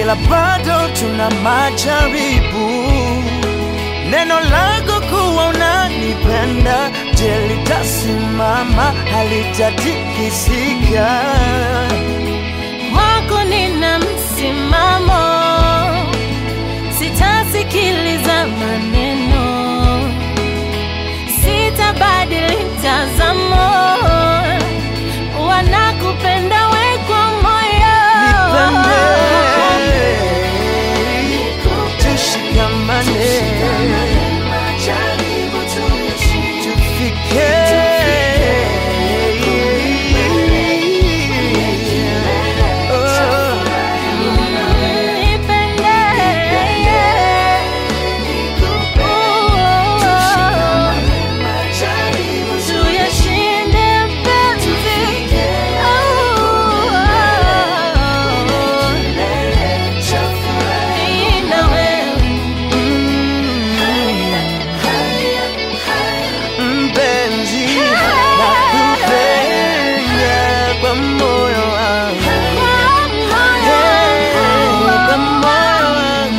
ila bado tuna majaribu. Neno lako kuwa unanipenda, je, litasimama? Halitatikisika. Kwako nina msimamo, sitasikiliza maneno, sitabadili mtazamo, wanakupenda we kwa moyo. Nipende, tushikamane, tufike Oh. Nipende, tuyashinde mapenzi. Mimi na wewe. Mpenzi, nakupenda kwa moyo wangu, kwa moyo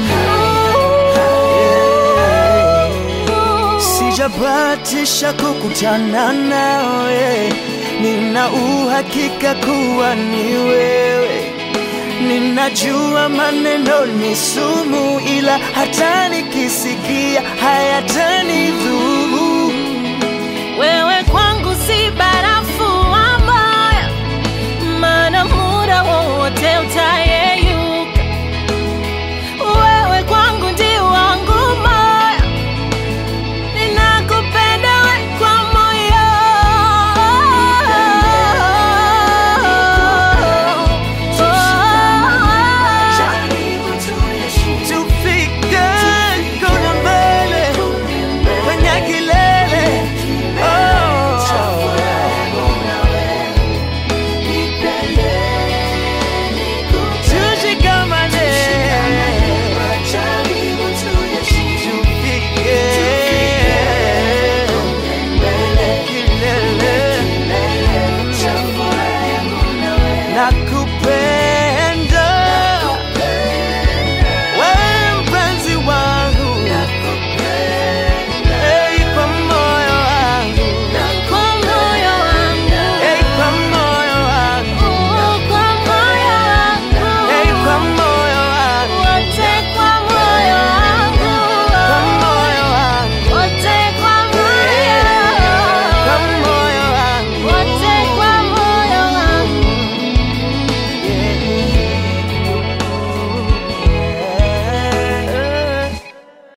wangu. Sijabatisha kukutana nawe, nina uhakika kuwa ni wewe. Ninajua maneno ni sumu, ila hata nikisikia hayatanidhuru.